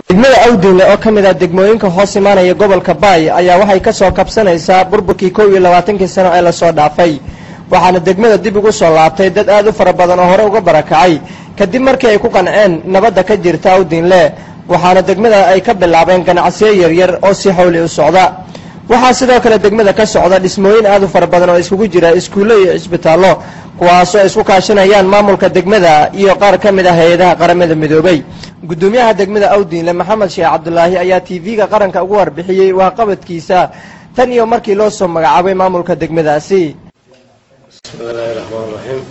degmada awdiinle oo ka mid ah degmooyinka hoos imaanaya gobolka baay ayaa waxay ka soo kabsanaysaa burburkii kow iyo labaatankii sano ee lasoo dhaafay waxaana degmada dib ugu soo laabtay dad aad u fara badan oo hore uga barakacay kadib markii ay ku qanceen nabadda ka jirta awdiinle waxaana degmada ay ka bilaabeen ganacsiyo yaryar oo si xawli u socda waxaa sidoo kale degmada ka socda dhismooyin aad u fara badan oo iskugu jira iskuulle iyo cisbitaallo kuwaasoo isku kaashanayaan maamulka degmada iyo qaar ka mid ah hay-adaha qaramada midoobay guddoomiyaha degmada awdiinle maxamed sheekh cabdulaahi ayaa t v-ga qaranka ugu warbixiyey waaqabadkiisa tan iyo markii loo soo magacaabay maamulka degmadaasi bismillaahi raxmaan raxiim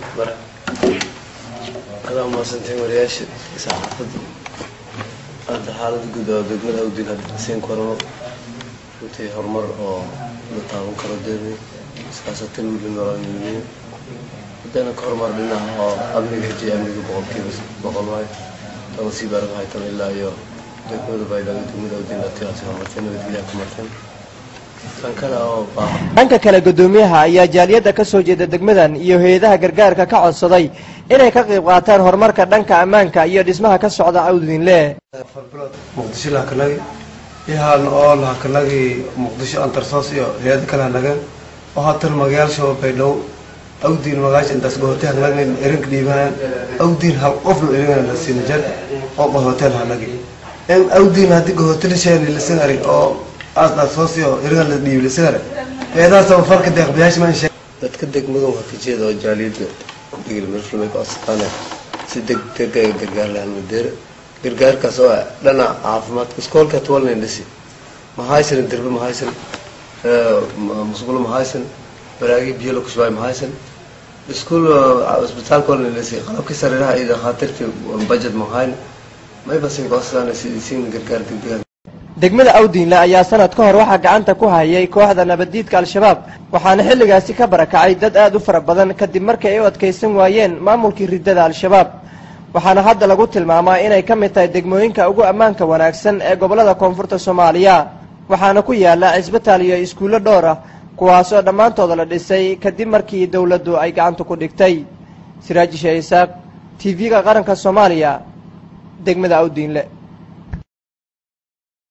adaa umaadsantahin wariyaasha saxaafadda hadda xaalada guud oo degmada awdiin hadda siin korano runtii horumar oo la taaban karo deeday siyaasatan wili nololnimiyo haddana ka horumar dhinaca oo amniga hijiya amniga boqolkiiba boqol waayo tana sii baaraga haytan ilaa iyo degmada baydhabo degmada awdiin latigaasi horumartay nabadgelyaha ku marteen tan kale oo baa dhanka kale guddoomiyaha ayaa jaaliyadda ka soo jeeda degmadan iyo hay-adaha gargaarka ka codsaday inay ka qayb qaataan horumarka dhanka ammaanka iyo dhismaha ka socda awdiinle muqdisho lahakanagi ihaan oo lahakanagi muqdisho antarsoos iyo hay-ada kale hanagan oo haatan magayaasha baydhabo awdiin magaasha intaas qahootay hanagin erinka dhiibaan awdiin hal qofna eringan la siina jar oo qahooteel hanagi in awdiin haddii qahootalishaan lisagari oo aasdaas iyo eringan la dhiibi lisagari eedaasaba farka deeqbiyaasha maan sheeg dadka degmada waa ka jeeda oo jaaliyadda digil mirfulmay ku asataane si degdeg ay gargaar lahaan madeera gargaarkaas oo ah dhinaca caafimaadka iskoolka tuwalnayn dhisi mahaysan dirbe mahaysan musqulo mahaysan baraagi biyo la kushbaay mahaysan iskuul isbitaalka walnayn dhisi qalabkii sariiraha iyo dhakhaatiirkii budget mahayn maybasin koosaan siin gargaar degdeg degmada awdiinle ayaa sanad ka hor waxaa gacanta ku hayay kooxda nabaddiidka al-shabaab waxaana xilligaasi ka barakacay dad aad u fara badan kadib markii ay u adkaysan waayeen maamulkii riddada al-shabaab waxaana hadda lagu tilmaamaa inay ka mid tahay degmooyinka ugu ammaanka wanaagsan ee gobollada koonfurta soomaaliya waxaana ku yaala cisbitaal iyo iskuullo dhowr ah kuwaasoo dhammaantooda la dhisay kadib markii dowladdu ay gacanta ku dhigtay siraajisha isaaq t v-ga qaranka soomaaliya degmada awdiinle